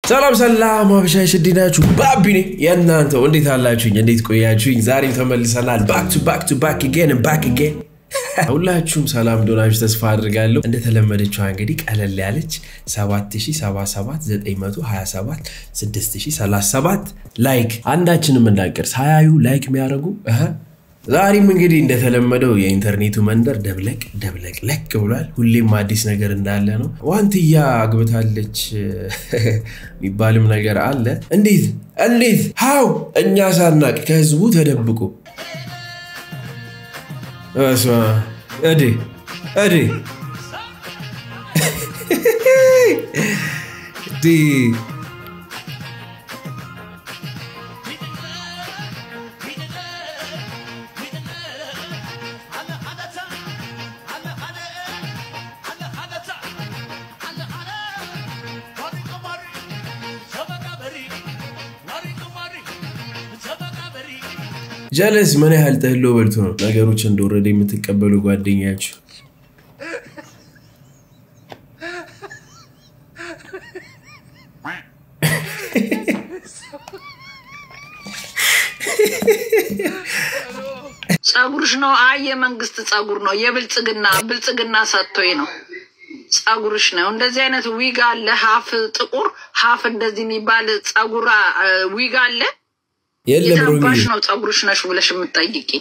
ሰላም ሰላም አበሻሽ እንዴት ናችሁ? ባቢ ነኝ የእናንተው። እንዴት አላችሁኝ? እንዴት ቆያችሁኝ? ዛሬም ተመልሰናል። ባክ ቱ ባክ ቱ ባክ ጌን ባክ ጌን ሁላችሁም ሰላም እንደሆናችሁ ተስፋ አድርጋለሁ። እንደተለመደችው እንግዲህ ቀለል ያለች 777927 6037 ላይክ አንዳችንም እንዳንቀር ሳያዩ ላይክ የሚያደርጉ እህ ዛሬም እንግዲህ እንደተለመደው የኢንተርኔቱ መንደር ደብለቅ ደብለቅ ለቅ ብሏል። ሁሌም አዲስ ነገር እንዳለ ነው። ዋንትያ አግብታለች የሚባልም ነገር አለ። እንዴት እንዴት ሀው እኛ ሳናቅ ከህዝቡ ተደብቆ በስመ አብ። እዴ እዴ ዲ ጀለስ ምን ያህል ጠሎ በልቶ ነው ነገሮች እንደወረደ የምትቀበሉ ጓደኛችሁ? ጸጉርሽ ነው? አይ የመንግስት ጸጉር ነው። የብልጽግና ብልጽግና ሰጥቶኝ ነው። ጸጉርሽ ነው። እንደዚህ አይነት ዊግ አለ፣ ሀፍ ጥቁር ሀፍ እንደዚህ የሚባል ጸጉር ዊግ አለ። የለም ሮሚ የታባሽ ነው ጸጉርሽ ነሽ ብለሽ የምትጠይቂ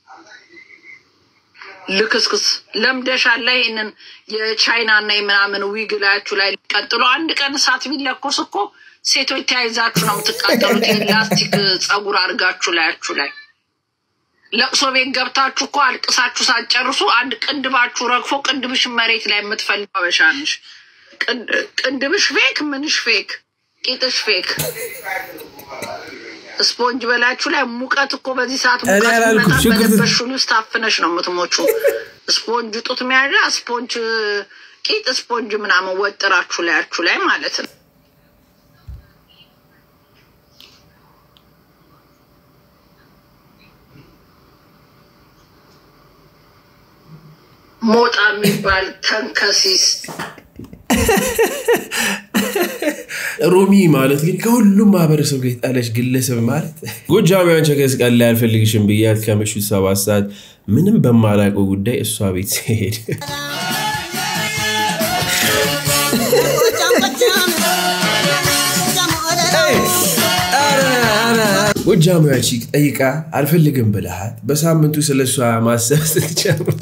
ልክስክስ ለምደሻል። ላይ ይህንን የቻይና እና የምናምን ዊግ ላያችሁ ላይ ቀጥሎ አንድ ቀን እሳት ቢለኮስ እኮ ሴቶች ተያይዛችሁ ነው የምትቃጠሉት። የላስቲክ ጸጉር አድርጋችሁ ላያችሁ ላይ ለቅሶ ቤት ገብታችሁ እኮ አልቅሳችሁ ሳትጨርሱ አንድ ቅንድባችሁ ረግፎ ቅንድብሽ መሬት ላይ የምትፈልግ አበሻ ነሽ። ቅንድብሽ ፌክ፣ ምንሽ ፌክ፣ ቂጥሽ ፌክ። ስፖንጅ በላችሁ ላይ ሙቀት እኮ በዚህ ሰዓት እኔ ሙቀት አላልኩም፣ ሲመጣ ሽንኩርት- በለበሽ ውስጥ ታፍነሽ ነው የምትሞቹ። ስፖንጅ ጡት መያዣ፣ ስፖንጅ ቂጥ፣ ስፖንጅ ምናምን ወጥራችሁ ላያችሁ ላይ ማለት ነው። ሞጣ የሚባል ተንከሲስ ሮሚ ማለት ግን ከሁሉም ማህበረሰብ ጋር የጣለች ግለሰብ ማለት ጎጃሚያን ቸከስ ቀን ላይ አልፈልግሽም ብያት ከምሽቱ ሰባት ሰዓት ምንም በማላውቀው ጉዳይ እሷ ቤት ሲሄድ ጎጃሚያ ቺክ ጠይቃ አልፈልግም ብልሃት በሳምንቱ ስለ እሷ ማሰብ ስትጀምር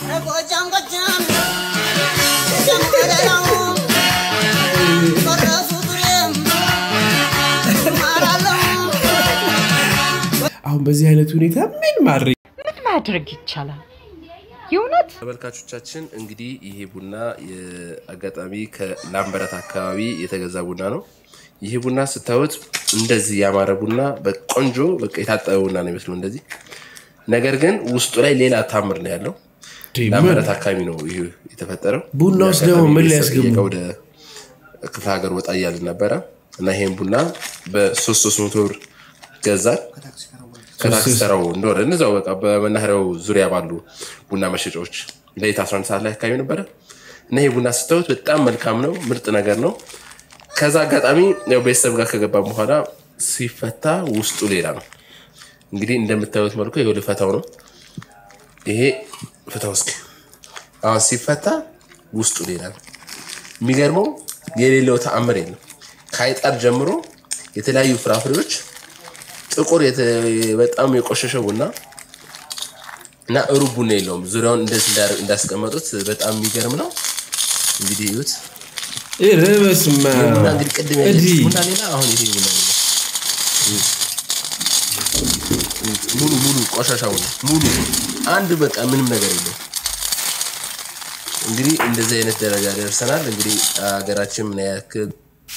አሁን በዚህ አይነት ሁኔታ ምን ማድረግ ምን ማድረግ ይቻላል? የእውነት ተመልካቾቻችን እንግዲህ ይሄ ቡና የአጋጣሚ ከላምበረት አካባቢ የተገዛ ቡና ነው። ይሄ ቡና ስታዩት እንደዚህ ያማረ ቡና በቆንጆ በቃ የታጠበ ቡና ነው ይመስለው እንደዚህ። ነገር ግን ውስጡ ላይ ሌላ ታምር ነው ያለው። ላምበረት አካባቢ ነው ይሄ የተፈጠረው። ቡና ውስጥ ደግሞ አጋጣሚ ምን ቤተሰብ ሊያስገቡ? እየጋ ወደ ክፍለ ሀገር ወጣ እያልን ነበረ እና ይሄን ቡና በሶስት ሶስት መቶ ብር ገዛል። ከታክሲ ተራው እንደወረ እነዚያው በቃ በመናኸሪያው ዙሪያ ባሉ ቡና መሸጫዎች ለሌት 11 ሰዓት ላይ አካባቢ ነበረ እና ይሄ ቡና ስታዩት በጣም መልካም ነው፣ ምርጥ ነገር ነው። ከዛ አጋጣሚ ያው ቤተሰብ ጋር ከገባም በኋላ ሲፈታ ውስጡ ሌላ ነው። እንግዲህ እንደምታዩት መልኩ ይኸው ልፈታው ነው። ይሄ ፍታው እስኪ። አሁን ሲፈታ ውስጡ ሌላ ነው። የሚገርመው የሌለው ተአምር የለም። ከአይጣር ጀምሮ የተለያዩ ፍራፍሬዎች ጥቁር የተ- በጣም የቆሸሸ ቡና እና ሩብ ቡና የለውም። ዙሪያውን እንደዚህ እንዳ- እንዳስቀመጡት በጣም የሚገርም ነው። እንግዲህ እዩት። ኧረ በስመ አብ። ቡና እንግዲህ ቅድም ያለች እዲ ቡና ሌላ፣ አሁን ይሄ ቡና ሌላ። እዩት። እዩት። ሙሉ ሙሉ ቆሻሻ ቡና ሙሉ አንድ በቃ ምንም ነገር የለውም። እንግዲህ እንደዚህ አይነት ደረጃ ደርሰናል። እንግዲህ ሀገራችን ምን ያክል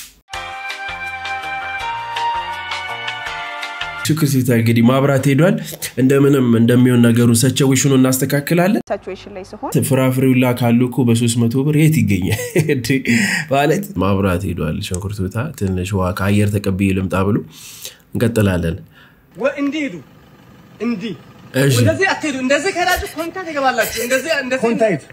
ሽክር ሲታ እንግዲህ ማብራት ሄዷል። እንደምንም እንደሚሆን ነገሩን ሰቸዊሽኑ እናስተካክላለን። ሳቹዌሽን ላይ ሲሆን ፍራፍሬው ላ ካሉ እኮ በሶስት መቶ ብር የት ይገኛል እንዴ? ማለት ማብራት ሄዷል። ሽንኩርት ብታ ትንሽ ውሃ ከአየር ተቀብዬ ልምጣ ብሎ እንቀጥላለን። እንዲህ ሂዱ። እንዲህ እሺ እንደዚህ አትሄዱ። እንደዚህ ከሄዳችሁ ኮንታ ትገባላችሁ። እንደዚህ እንደዚህ ኮንታይት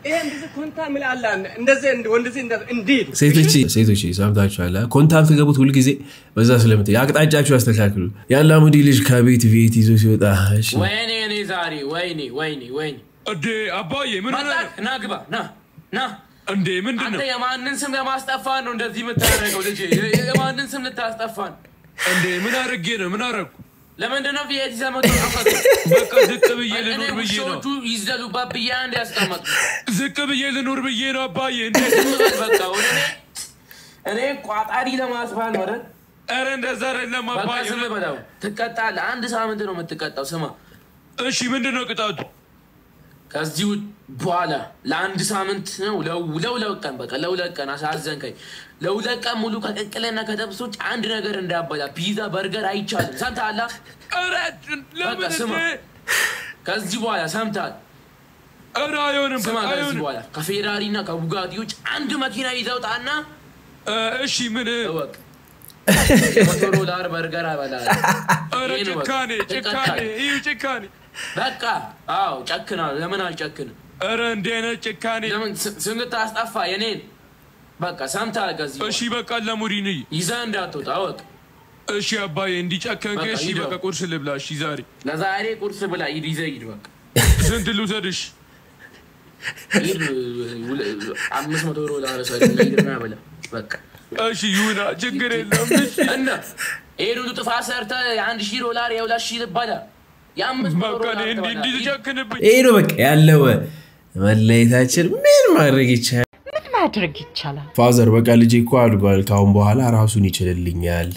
ይሄ እንደዚህ ኮንታ ምላላ እንደዚህ ወንደዚህ እንዴት ሴቶች ሴቶች ሰምታችኋል። ኮንታክት ገቡት ሁልጊዜ በዛ ስለምት አቅጣጫችሁ ያስተካክሉ። የአላሙዲ ልጅ ከቤት ቤት ይዞ ሲወጣ እሺ፣ ወይኔ እኔ ዛሬ ወይኔ ወይኔ ወይኔ እንዴ አባዬ ምን ሆነ መጣህ? ና ግባ ና ና እንዴ ምንድን አንተ ነው የማንን ስም ለማስጠፋን ነው እንደዚህ የምታደርገው ልጄ? የማንን ስም ልታስጠፋን? እንዴ ምን አድርጌ ነው ምን አደረኩ ለምንድን ነው ቪኤት ይዘመጡ ጠፈቱ? በቃ ዝቅ ብዬ እኔ ልኑር ብዬ ነው ውሾቹ ይዘሉባት ብዬ አንድ ያስቀመጡ ዝቅ ብዬ ልኑር ብዬ ነው አባዬ እንዴ ዝም በል በቃ ወደ እኔ እኔ ቋጣሪ ለማስባል ነው አይደል? ኧረ እንደዛ አይደለም በቃ አባዬ ዝም በለው ትቀጣለህ። አንድ ሳምንት ነው የምትቀጣው። ስማ እሺ ምንድን ነው ቅጣቱ ከዚህ በኋላ ለአንድ ሳምንት ነው ለው- ለሁለት ቀን በቃ ለሁለት ቀን አሳዘንከኝ። ለሁለት ቀን ሙሉ ከቅቅልና ከጠብሶች አንድ ነገር እንዳበላ ፒዛ፣ በርገር አይቻልም። ሰምተሃል? ኧረ ለምን በቃ ስማ። እንዴ ከዚህ በኋላ ሰምተሃል? ኧረ አይሆንም ስማ፣ በቃ ከዚህ አይሆንም በኋላ ከፌራሪ እና ከቡጋቲ ውጭ አንድ መኪና ይዘው ጣና እ፣ እሺ ምን እወቅ የመቶ ዶላር በርገር አበላለሁ። ኧረ ይሄን እወቅ። ጭካኔ ጭካኔ ትቀጣለህ። ይህ ጭካኔ በቃ አዎ፣ ጨክናለሁ። ለምን አልጨክንም? ኧረ እንዲህ አይነት ጭካኔ ለምን ስ- ስም ልታስጠፋ የኔን? በቃ ሰምተሃል? ከዚህ እሺ በኋላ በቃ ለሙዲን ይዘህ እንዳትወጣ እወቅ። እሺ አባዬ እንዲጨከንክ በቃ እሺ ሂድ በቃ በቃ። ቁርስ ልብላ እሺ ዛሬ ለዛሬ ቁርስ ብላ ሂድ፣ ይዘህ ሂድ። በቃ ስንት ልውሰድሽ ሂድ፣ ውለ- አምስት መቶ ዶላር ሰድና ሂድና ብላ በቃ እሺ ይሁና ችግር የለም እሺ እና ይሄን ሁሉ ጥፋት ሰርተህ የአንድ ሺህ ዶላር የሁለት ሺህ ልባላ የአምስት መቶ በቃ ዶላር እኔ እንዲህ እንዲህ ትበላለህ። ትጨክንብኝ ይሄ ነው በቃ ያለው መለየታችን። ምን ማድረግ ይቻላል? ምን ማድረግ ይቻላል? ፋዘር በቃ ልጄ እኮ አድጓል። ካሁን በኋላ ራሱን ይችልልኛል።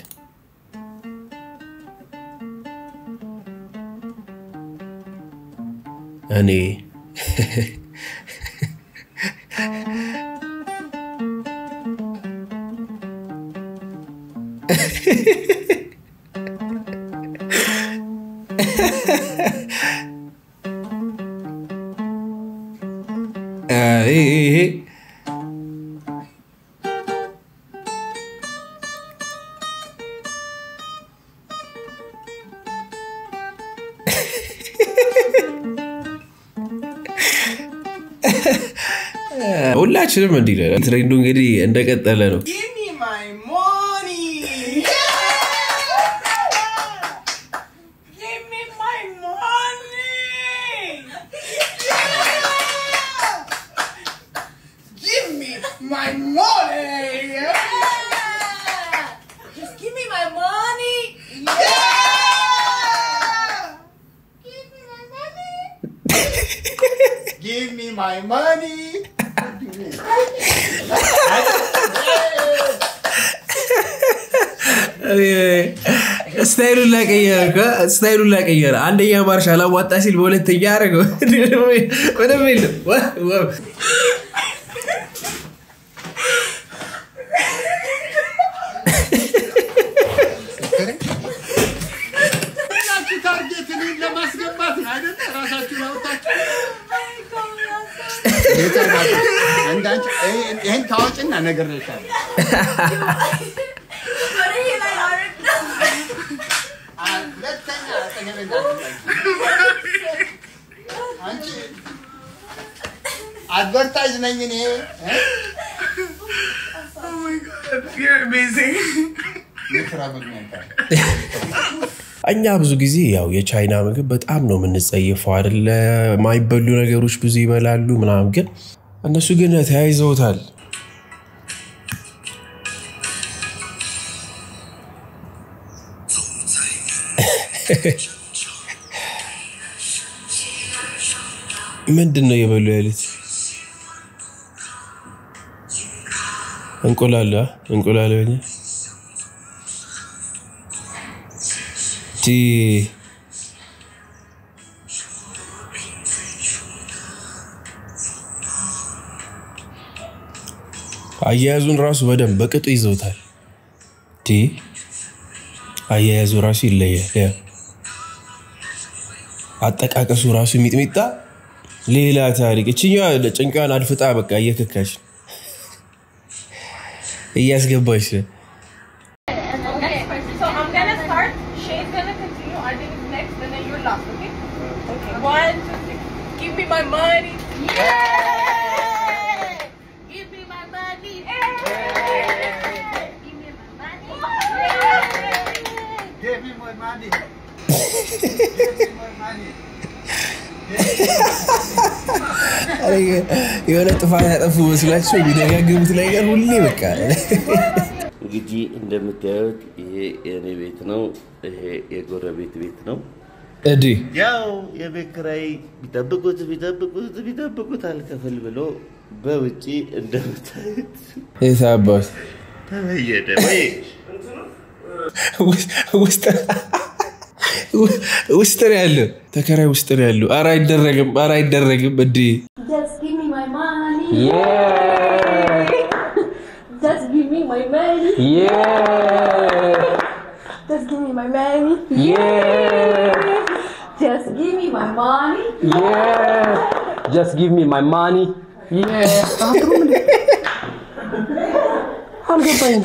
እኔ አ- ይሄ ይሄ ሁላችንም እንዲህ ነን። ትሬንዱ እንግዲህ እንደቀጠለ ነው። my money! Yeah! Just give me my money! Yeah! Give me my money! give me my money! ስታይሉን ላቀየረ እኮ ስታይሉን ላቀየረ። አንደኛ ማርሽ አላዋጣ ሲል በሁለተኛ አደረገው። ምንም የለም። ዋ- ዋ- ሁላችሁ ታርጌት እኔን ለማስገባት ነው አይደለ? ራሳችሁን አውጣችሁ እንዳንቺ ይህን ታዋጭና ነገር ነሻል ሁለተኛ አጠገቤ እንዳትመጪ። አንቺ አድቨርታይዝ ነኝ እኔ እ? የስራ ምክንያት እኛ ብዙ ጊዜ ያው የቻይና ምግብ በጣም ነው የምንጸየፈው አይደለ? ማይበሉ ነገሮች ብዙ ይበላሉ ምናምን፣ ግን እነሱ ግን ተያይዘውታል። ምንድን ነው የበሉ ያሉት? እንቁላል አ? እንቁላል በኛ ቲ አያያዙን ራሱ በደንብ በቅጡ ይዘውታል። ቲ አያያዙ ራሱ ይለያል። ያ አጠቃቀሱ ራሱ ሚጥሚጣ ሌላ ታሪክ። እችኛዋ ጭንቃን አድፍጣ በቃ እየከካች ነው፣ እያስገባች ነው። So I'm gonna start. Shay's gonna continue. Arjun is next, and then you're last. Okay. Okay. One, two, three. Give me my money. Yeah. Give me more money. Give me more money. ኧረ የሆነ ጥፋት ያጠፉ መስላቸው የሚደጋግሙት ነገር ሁሌ በቃ እንግዲህ እንደምታዩት ይሄ የእኔ ቤት ነው። ይሄ የጎረቤት ቤት ነው። እዲ ያው የቤት ኪራይ ቢጠብቁት ቢጠብቁት ቢጠብቁት አልከፍል ብሎ በውጪ እንደምታዩት የት አባት ተበየደ ወይ ውስጥ ውስጥ ነው ያለው ተከራይ ውስጥ ነው ያለው። ኧረ አይደረግም፣ ኧረ አይደረግም። እንዲ Just give me my money. Just give me my money. Just give me my money. Just give me my money. Just give me my money. አልገባኝም።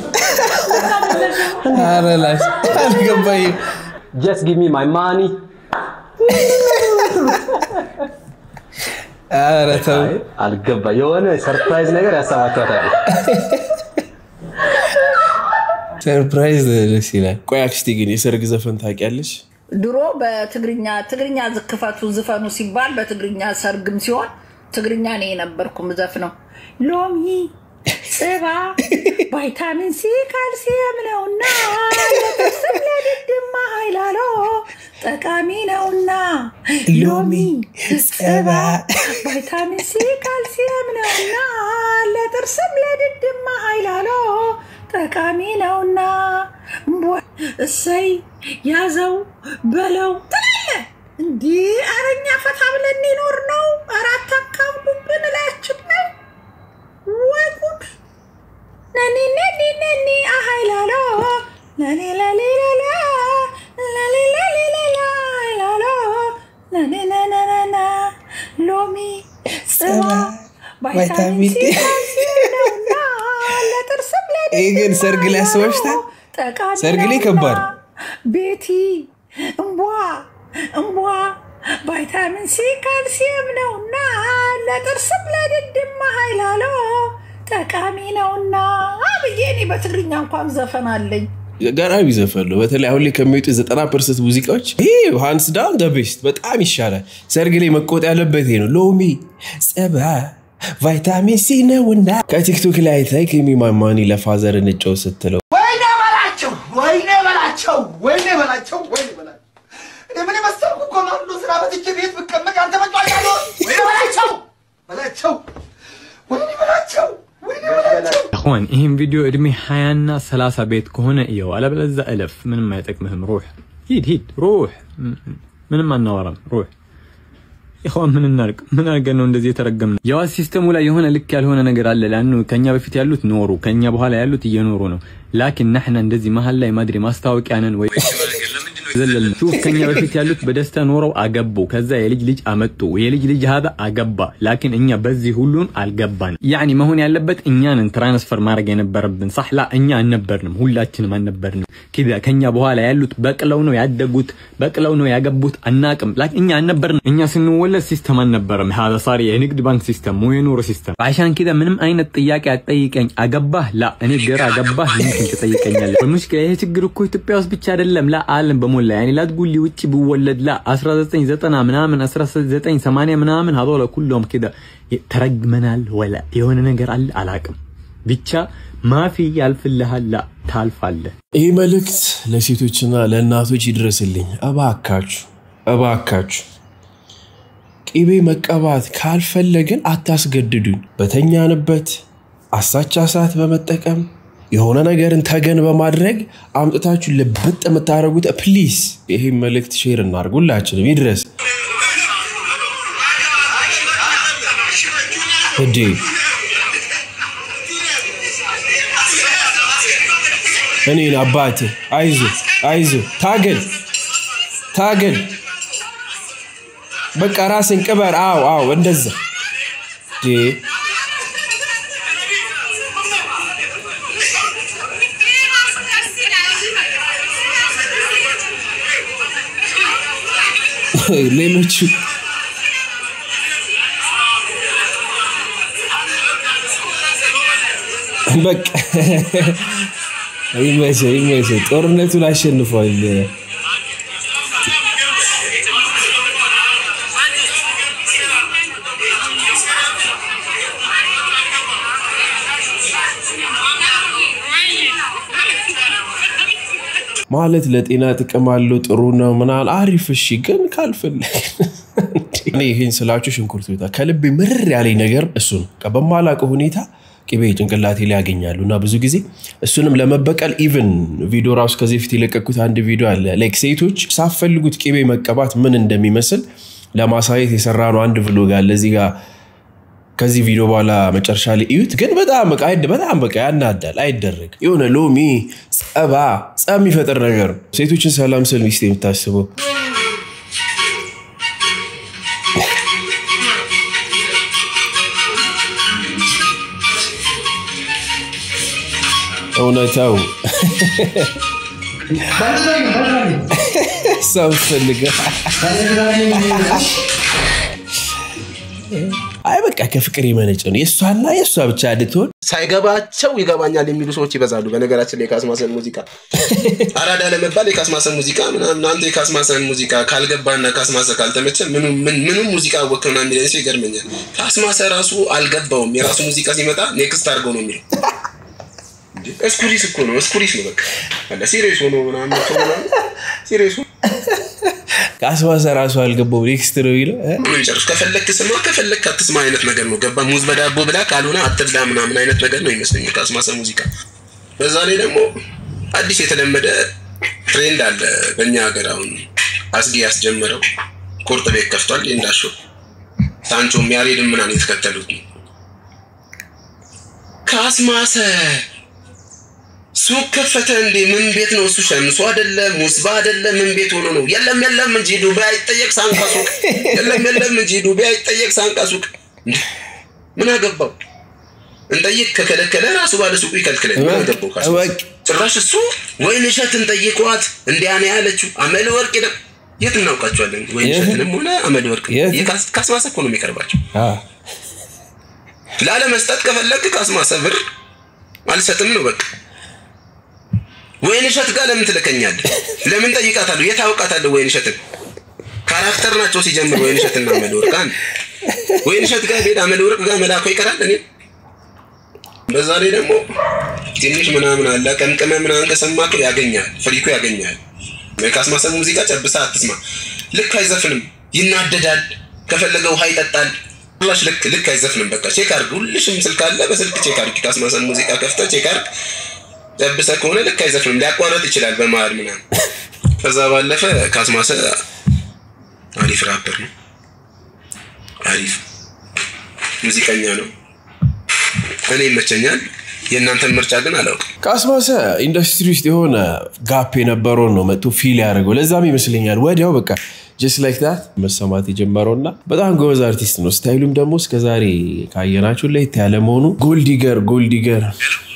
ኧረ ላሽ አልገባኝም። Just give me my money. ኧረ ተው አልገባ የሆነ ሰርፕራይዝ ነገር ያሰባችኋታል። ሰርፕራይዝ ደስ ይላል። ቆይ አክስቴ ግን የሰርግ ዘፈን ታውቂያለሽ? ድሮ በትግርኛ ትግርኛ ዝክፈቱ ዝፈኑ ሲባል በትግርኛ ሰርግም ሲሆን ትግርኛ ነው የነበርኩ ምዘፍነው። ሎሚ ጽባ ቫይታሚን ሲ ካልሲየም ነውና ለጥርስም ለድድማ ኃይላሎ ጠቃሚ ነውና ሎሚ ጽባ ቫይታሚን ሲ ካልሲየም ነውና ለጥርስም ለድድማ ኃይላሎ ጠቃሚ ነውና እምቧ እሰይ ያዘው በለው ትላለ እንዲህ አረኛ ፈታ ብለን ሊኖር ነው። አራት አካብቡብን እላያችን ላይ ወይ ጉድ! ነኒ ነኒ ነኒ አሃይላሎ ለሌ ለሌ ለላ ለሌ ለሌ ለላ አይላሎ ለኔ ነነነና ሎሚ ጽባ ቫይታሚን ሲ ካልሲየም ነውና ለጥርስም ይህ ግን ሰርግ ላይ አስበሽታል? ጠቃሚ ሰርግ ላይ ነውና ከባድ ቤቲ እምቧ እምቧ ቫይታሚን ሲ ካልሲየም ነውና ለጥርስም ለድድማ ኃይላሎ ጠቃሚ ነውና ብዬ እኔ በትግርኛ እንኳን ዘፈን አለኝ። ገራሚ ዘፈን ነው። በተለይ አሁን ላይ ከሚወጡ ዘጠና ፐርሰንት ሙዚቃዎች ይህ ሃንስ ዳውን ደ ቤስት በጣም ይሻላል። ሰርግ ላይ መቆጥ ያለበት ይሄ ነው። ሎሚ ጸባ ቫይታሚን ሲ ነውና ከቲክቶክ ላይ አይታይ ከሚማማኒ ለፋዘር እንጨው ስትለው ወይኔ በላቸው፣ ወይኔ በላቸው፣ ወይኔ በላቸው፣ ወይኔ በላቸው። እኔ ምን የመሰልኩ ኮማንዶ ስራ በትቼ ቤት ብቀመጥ አንተ መጫወቻ ነው። ወይኔ በላቸው፣ በላቸው፣ ወይኔ በላቸው፣ ወይኔ በላቸው። እኹዋን ይህን ቪዲዮ እድሜ ሀያና ሰላሳ ቤት ከሆነ እየው፣ አለበለዛ እለፍ። ምንም አይጠቅምህም። ሩህ ሂድ ሂድ፣ ሩህ ምንም አናወራም። ሩህ ይኸዋን ምን እናርቅ? ምን አድርገን ነው እንደዚህ የተረገምነው? የዋስ ሲስተሙ ላይ የሆነ ልክ ያልሆነ ነገር አለ። ላኑ ከኛ በፊት ያሉት ኖሩ፣ ከኛ በኋላ ያሉት እየኖሩ ነው። ላኪን ናሕና እንደዚህ መሀል ላይ ማድሪ ማስታወቂያ ነን ወይ ዘለልን ሹፍ ከኛ በፊት ያሉት በደስታ ኖረው አገቡ። ከዛ የልጅ ልጅ አመጡ። የልጅ ልጅ ሀዛ አገባ። ላኪን እኛ በዚህ ሁሉም አልገባን። ያኒ መሆን ያለበት እኛንን ትራንስፈር ማድረግ የነበረብን ሳሕላ እኛ አልነበርንም፣ ሁላችንም አልነበርንም። ኪዛ ከኛ በኋላ ያሉት በቅለው ነው ያደጉት፣ በቅለው ነው ያገቡት። አናቅም። ላኪን እኛ አልነበርንም። እኛ ስንወለድ ሲስተም አልነበረም። ሀዛ ሳሪ የንግድ ባንክ ሲስተም ሞ የኑሮ ሲስተም አሻን ኪዛ ምንም አይነት ጥያቄ አትጠይቀኝ። አገባህ ላ እኔ ግራ አገባህ ምንክን ትጠይቀኛለህ? በሙሽኪላ ይሄ ችግር እኮ ኢትዮጵያ ውስጥ ብቻ አይደለም ላ አለም በሞላ ያኔ ላትጉሊ ውጭ ብወለድ ላ 1990 ምናምን 1980 ምናምን ሀዶለ ኩሎም ኪዳ ተረግመናል። ወላ የሆነ ነገር አለ አላቅም። ብቻ ማፊ ያልፍልሃል ላ ታልፋለህ። ይህ መልእክት ለሴቶችና ለእናቶች ይድረስልኝ። እባካችሁ እባካችሁ ቅቤ መቀባት ካልፈለግን አታስገድዱን። በተኛንበት አሳቻ ሰዓት በመጠቀም የሆነ ነገርን ተገን በማድረግ አምጥታችሁ ልብጥ የምታደርጉት ፕሊስ፣ ይህም መልእክት ሼር እናድርግ፣ ሁላችንም ይድረስ። እዴ እኔን አባት አይዞ አይዞ ታገል ታገል በቃ ራስን ቅበር። አዎ አዎ እንደዛ ዴ ሌሎቹ በቃ ይመቸ ይመቸ ጦርነቱን አሸንፏል። ማለት ለጤና ጥቅም አለው ጥሩ ነው ምናምን አሪፍ እሺ ግን ካልፈለግ እኔ ይህን ስላችሁ ሽንኩርት ቤታ ከልቤ ምርር ያለኝ ነገር እሱ ነው በቃ በማላውቀው ሁኔታ ቅቤ ጭንቅላቴ ላይ ያገኛሉ እና ብዙ ጊዜ እሱንም ለመበቀል ኢቭን ቪዲዮ ራሱ ከዚህ በፊት የለቀኩት አንድ ቪዲዮ አለ ላይክ ሴቶች ሳፈልጉት ቅቤ መቀባት ምን እንደሚመስል ለማሳየት የሰራ ነው አንድ ቭሎግ አለ እዚህ ጋር ከዚህ ቪዲዮ በኋላ መጨረሻ ላይ እዩት። ግን በጣም በቃ አይደ- በጣም በቃ ያናዳል። አይደረግ የሆነ ሎሚ ጸባ ጸብ የሚፈጥር ነገር ነው። ሴቶችን ሰላም ስል ሚስት የምታስበው እውነታው ሰው ፈልገ አይ በቃ ከፍቅር የመነጨ ነው። የእሷና የእሷ ብቻ እንድትሆን ሳይገባቸው ይገባኛል የሚሉ ሰዎች ይበዛሉ። በነገራችን ላይ የካስማሰን ሙዚቃ አራዳ ለመባል የካስማሰን ሙዚቃ ምናምን አንተ የካስማሰን ሙዚቃ ካልገባና ካስማሰ ካልተመቸ ምኑ- ምን- ምኑም ሙዚቃ ወክና የሚለኝ ሰው ይገርመኛል። ካስማሰ ራሱ አልገባውም። የራሱ ሙዚቃ ሲመጣ ኔክስት አድርገው ነው የሚለው። እንዴ፣ እስኩሪስ እኮ ነው እስኩሪስ ነው በቃ አለ ሲሪየስ ሆኖ ምናምን ሰው ምናምን ሲሪየስ ሆኖ ከአስማሰ ራሱ አልገባው ኔክስት ነው ይለው እ? ብሎ ይጨርስ። ከፈለክ ስማ፣ ከፈለክ አትስማ አይነት ነገር ነው። ገባ ሙዝ በዳቦ ብላ ካልሆነ አትብላ ምናምን አይነት ነገር ነው ይመስለኛል ካስማሰ ሙዚቃ። በዛ ላይ ደግሞ አዲስ የተለመደ ትሬንድ አለ በእኛ ሀገር አሁን አስጌ ያስጀመረው ቁርጥ ቤት ከፍቷል። እንዳሾ ሳንቾም ያሬድም ምናምን የተከተሉት ነው። ካስማሰ ሱቅ ከፈተ እንዴ? ምን ቤት ነው እሱ? ሸምሶ አይደለ ሙስባ አይደለ ምን ቤት ሆኖ ነው? የለም የለም እንጂ ዱባይ አይጠየቅ ሳንቃ ሱቅ። የለም የለም እንጂ ዱባይ አይጠየቅ ሳንቃ ሱቅ። እንዴ! ምን አገባው? እንጠይቅ ከከለከለ ራሱ ባለ ሱቁ ይከልክለኝ። ምን አገባው? ካስማሰ? ጭራሽ እሱ ወይን እሸትን ጠይቋት እንዲያ ነው ያለችው። አመል ወርቅ ደ የት እናውቃቸዋለን? ወይን እሸትንም ሆነ አመል ወርቅ የካስ- ካስማሰ እኮ ነው የሚቀርባቸው። ላለመስጠት ከፈለግ ካስማሰ ብር አልሰጥም ነው በቃ። ወይን እሸት ጋር ለምን ትልከኛለህ? ለምን ጠይቃታለሁ? የት አውቃታለሁ? ወይን እሸትን ካራክተር ናቸው ሲጀምር ወይን እሸትና አመለወርቅ አንድ ወይን እሸት ጋር ሄድ አመለወርቅ ጋር መላኮ ይቀራል። እኔ በዛ ላይ ደግሞ ትንሽ ምናምን አለ ቀምቅመ ምናምን ከሰማከው ያገኛል፣ ፍሪኮ ያገኛል። የካስማሰ ሙዚቃ ጨብሳ አትስማ። ልክ አይዘፍንም፣ ይናደዳል። ከፈለገ ውሃ ይጠጣል። ላሽ ልክ ልክ አይዘፍንም። በቃ ቼክ አርግ። ሁልሽም ስልክ አለ፣ በስልክ ቼክ አርግ። ካስማሰን ሙዚቃ ከፍተ ቼክ አርግ። ጨብሰ ከሆነ ልክ አይዘፍንም፣ ሊያቋረጥ ይችላል በመሀል ምናምን። ከዛ ባለፈ ካስማሰ አሪፍ ራፐር ነው፣ አሪፍ ሙዚቀኛ ነው። እኔ ይመቸኛል። የእናንተን ምርጫ ግን አላውቅም። ከአስማሰ ኢንዱስትሪ ውስጥ የሆነ ጋፕ የነበረውን ነው መጥቶ ፊል ያደርገው። ለዛም ይመስለኛል ወዲያው በቃ ጀስት ላይክ ታት መሰማት የጀመረው እና በጣም ጎበዝ አርቲስት ነው። ስታይሉም ደግሞ እስከዛሬ ካየናችሁ ለየት ያለ መሆኑ ጎልዲገር ጎልዲገር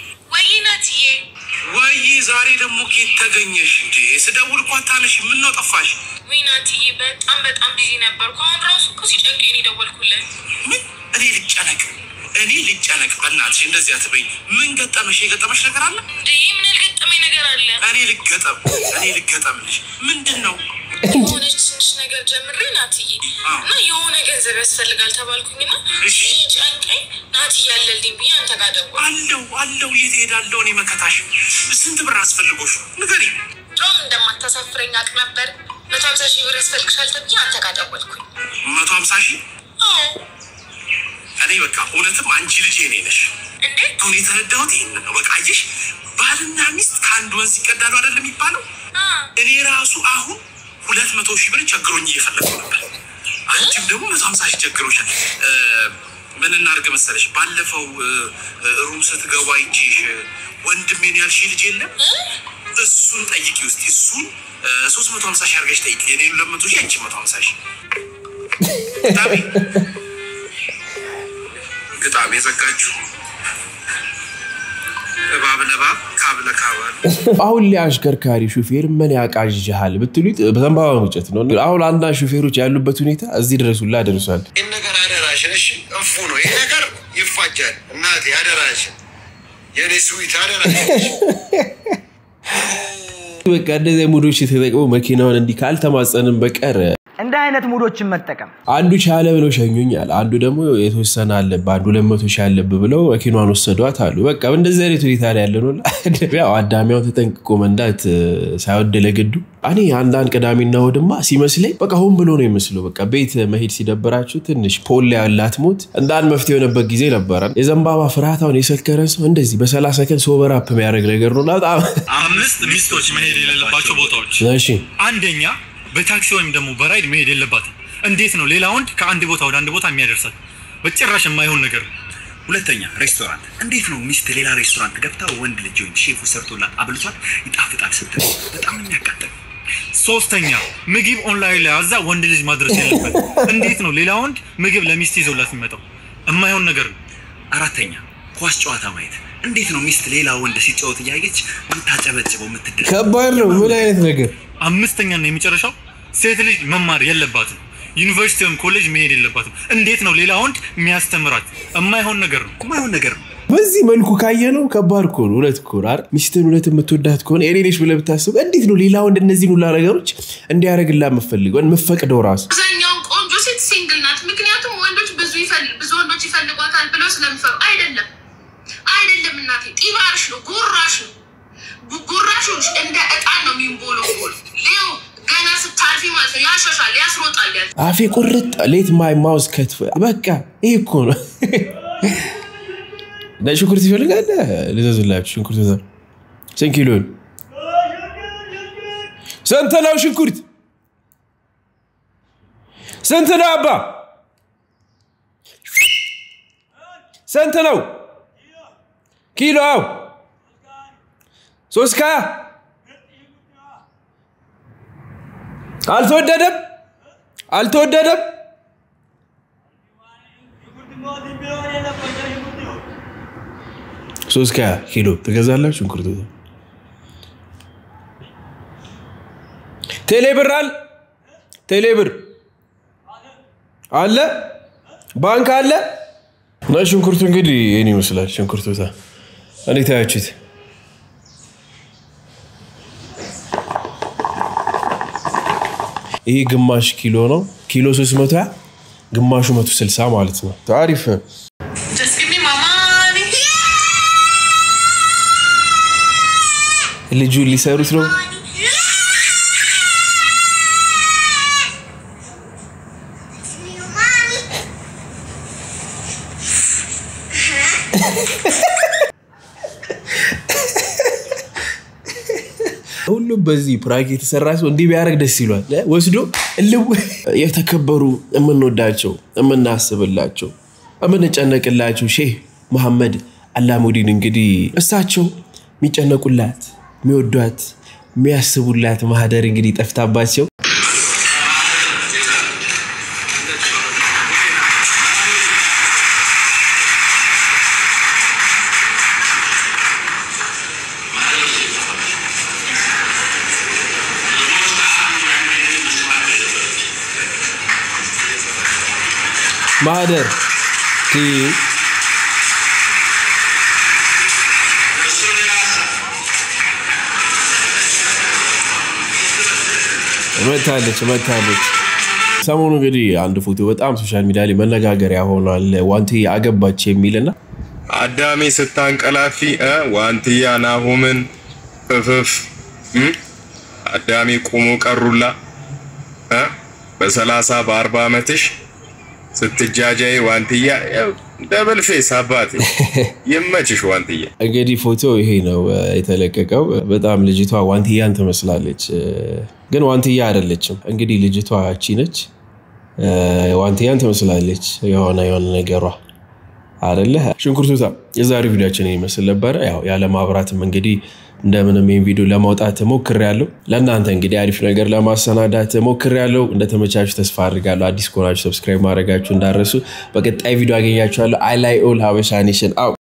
ወይ ዛሬ ደግሞ ኬት ተገኘሽ እንዴ? ስደውል እኮ አታነሽ። ምን ነው ጠፋሽ? ዊናትዬ በጣም በጣም ቢዚ ነበርኩ። አሁን ራሱ እኮ ሲጨንቀኝ ነው የደወልኩለት። ምን እኔ ልጨነቅ እኔ ልጨነቅ? በእናትሽ እንደዚህ አትበይ። ምን ገጠመሽ? የገጠመሽ ነገር አለ? እንዴ ምን ያልገጠመኝ ነገር አለ? እኔ ልገጠም እኔ ልገጠምልሽ። ምንድን ነው? የሆነች ትንሽ ነገር ጀምሬ ናትዬ እና የሆነ ገንዘብ ያስፈልጋል ተባልኩኝና ሲጨንቀኝ ናትዬ አለልኝ ብዬ አንተ ጋር ደወልኩ። አለው አለው የት ሄዳለሁ? እኔ መከታሽ ስንት ብር አስፈልጎሽ? ንገሪኝ። ድሮም እንደማታሳፍረኝ አውቅ ነበር። መቶ ሀምሳ ሺህ ብር ያስፈልግሻል ተብዬ አንተ ጋር ደወልኩኝ። መቶ ሀምሳ ሺህ አዎ እኔ በቃ እውነትም አንቺ ልጅ የኔ ነሽ። እንዴ አሁን የተረዳሁት ይህንን ነው። በቃ አየሽ፣ ባልና ሚስት ከአንድ ወንዝ ይቀዳሉ አይደለም የሚባለው? እኔ ራሱ አሁን ሁለት መቶ ሺህ ብር ቸግሮኝ እየፈለግኩ ነበር። አንቺም ደግሞ መቶ ሀምሳ ሺህ ቸግሮሻል። እ፣ ምን እናድርግ መሰለሽ፣ ባለፈው እ፣ እ፣ ሩም ስትገባ አይቼሽ እ፣ ወንድሜን ያልሽ ልጅ የለም እሱን ጠይቂ ውስጥ እሱን ሶስት መቶ ሀምሳ ሺህ አድርገሽ ጠይቂ። የኔ ሁለት መቶ ሺህ አንቺ መቶ ሀምሳ ሺህ ግጣሜ ግጣሜ ዘጋችሁ። እባብ ለእባብ ካብ ለካብ አሉ። አሁን ላይ አሽከርካሪ ሹፌር ምን ያቃዥሃል ብትሉት በዘንባባ መጨት ነው። አሁን አንዳንድ ሹፌሮች ያሉበት ሁኔታ እዚህ ድረሱላ ደርሷል። ይህን ነገር አደራሽን፣ እሺ እፉ ነው ይህ ነገር ይፋጃል። እናቴ አደራሽን፣ የኔ ስዊት አደራሽን። በቃ እንደዚህ ሙዶች የተጠቅመው መኪናውን እንዲህ ካልተማጸንም በቀር እንደ አይነት ሙዶችን መጠቀም አንዱ ቻለ ብለው ሸኙኛል። አንዱ ደግሞ የተወሰነ አለብህ አንዱ ሁለት መቶ ሺህ አለብህ ብለው መኪኗን ወሰዷት አሉ። በቃ እንደዚህ አይነት ሁኔታ ላይ ያለ ነው። ያው አዳሚያው ተጠንቅቆ መንዳት እ፣ ሳይወድ ለግዱ እኔ አንዳንድ ቅዳሜና እሑድማ ሲመስለኝ በቃ ሆን ብሎ ነው የሚመስለው። በቃ ቤት መሄድ ሲደብራችሁ ትንሽ ፖል ላይ ያላት ሞት እንደ አንድ መፍትሄ የሆነበት ጊዜ ነበረ። የዘንባባ ፍርሃታውን የሰከረ ሰው እንደዚህ በሰላሳ ሰከንድ ሶበር አፕ የሚያደርግ ነገር ነው። በጣም አምስት ሚስቶች መሄድ የሌለባቸው ቦታዎች እሺ አንደኛ በታክሲ ወይም ደግሞ በራይድ መሄድ የለባትም። እንዴት ነው ሌላ ወንድ ከአንድ ቦታ ወደ አንድ ቦታ የሚያደርሳት? በጭራሽ የማይሆን ነገር ነው። ሁለተኛ ሬስቶራንት። እንዴት ነው ሚስት ሌላ ሬስቶራንት ገብታ ወንድ ልጅ ወይም ሼፉ ሰርቶላት አብልቷት ይጣፍጣል ስትል በጣም ነው የሚያቃጥል። ሶስተኛ ምግብ ኦንላይን ላይ አዛ ወንድ ልጅ ማድረስ የለበት። እንዴት ነው ሌላ ወንድ ምግብ ለሚስት ይዘውላት የሚመጣው? የማይሆን ነገር ነው። አራተኛ ኳስ ጨዋታ ማየት። እንዴት ነው ሚስት ሌላ ወንድ ሲጫወት እያየች የምታጨበጭበው የምትደረ ከባድ ነው። ምን አይነት ነገር አምስተኛና የመጨረሻው ሴት ልጅ መማር የለባትም። ዩኒቨርሲቲ ወይም ኮሌጅ መሄድ የለባትም። እንዴት ነው ሌላ ወንድ የሚያስተምራት? የማይሆን ነገር ነው። የማይሆን ነገር ነው። በዚህ መልኩ ካየ ነው ከባድ እኮ ነው። እውነት እኮ ነው አይደል? ሚስትን እውነት የምትወዳት ከሆነ የኔ ነች ብለህ ብታስብ እንዴት ነው ሌላ ወንድ እነዚህን ሁላ ነገሮች እንዲያደርግላ የምፈልገው የምፈቅደው ራሱ አብዛኛውን ቆንጆ ሴት ሲንግል ናት። ምክንያቱም ወንዶች ብዙ ይፈል- ብዙ ወንዶች ይፈልጓታል ብለው ስለሚፈሩ አይደለም። አይደለም እናቴ፣ ጢባርሽ ነው፣ ጉራሽ ነው። ጉ- ጉራሽ ይኸውልሽ እንደ እጣን ነው የሚንቦለቦል። ሌው ገና ስታልፊ ማለት ነው ያሸሻል፣ ያስሮጣል። ያ አፌ ቁርጥ ሌት ማይ ማውስ ከትፍ በቃ ይህ እኮ ነው። ነጭ ሽንኩርት ይፈልጋል ልዘዝላችሁ። ሽንኩርት ዛ ስንት ኪሎ ነው? ስንት ነው ሽንኩርት? ስንት ነው አባ? ስንት ነው ኪሎ? አው ሶስት ከሀያ አልተወደደም አልተወደደም። ሶስት ከሀያ ኪሎ ትገዛላችሁ። ሽንኩርት ቴሌ ብር አለ ቴሌ ብር አለ ባንክ አለ። እና ሽንኩርቱ እንግዲህ ይህን ይመስላል። ሽንኩርቱ እንዴት አያችሁት? ይሄ ግማሽ ኪሎ ነው። ኪሎ 300 ግማሹ 160 ማለት ነው። አሪፍ Just give me my money. ልጁ ሊሰሩት ነው። ሁሉም በዚህ ፕራንክ የተሰራ ሰው እንዲህ ቢያደርግ ደስ ይሏል። ወስዶ እልው የተከበሩ የምንወዳቸው የምናስብላቸው የምንጨነቅላቸው ሼህ መሐመድ አላሙዲን እንግዲህ እሳቸው የሚጨነቁላት የሚወዷት የሚያስቡላት ማህደር እንግዲህ ጠፍታባቸው ማህደር ቲ- መታለች መታለች። ሰሞኑ እንግዲህ አንድ ፎቶ በጣም ሶሻል ሚዲያ ላይ መነጋገሪያ ሆኗል። ዋንትያ አገባች የሚልና አዳሜ ስታንቀላፊ እ ዋንትያ ናሆምን እፍፍ እም? አዳሜ ቁሙ ቀሩላ እ? በሰላሳ በአርባ ዓመትሽ ስትጃጃይ ዋንትያ ያው ደብል ፌስ አባቴ ይመችሽ ዋንትያ። እንግዲህ ፎቶ ይሄ ነው እ፣ የተለቀቀው። በጣም ልጅቷ ዋንትያን ትመስላለች፣ እ፣ ግን ዋንትያ አይደለችም። እንግዲህ ልጅቷ እቺ ነች፣ እ፣ ዋንትያን ትመስላለች የሆነ የሆነ ነገሯ አደለ። ሽንኩርቱታ የዛሬ ቪዲዮችን ይመስል ነበረ። ያው ያለ ማብራትም እንግዲህ እንደምንም ይህን ቪዲዮ ለማውጣት ሞክሬያለሁ። ለእናንተ እንግዲህ አሪፍ ነገር ለማሰናዳት ሞክሬያለሁ። እንደተመቻችሁ ተስፋ አድርጋለሁ። አዲስ ከሆናችሁ ሰብስክራይብ ማድረጋችሁ እንዳረሱ። በቀጣይ ቪዲዮ አገኛችኋለሁ። አይ ላይ ኦል ሀበሻ ኔሽን አው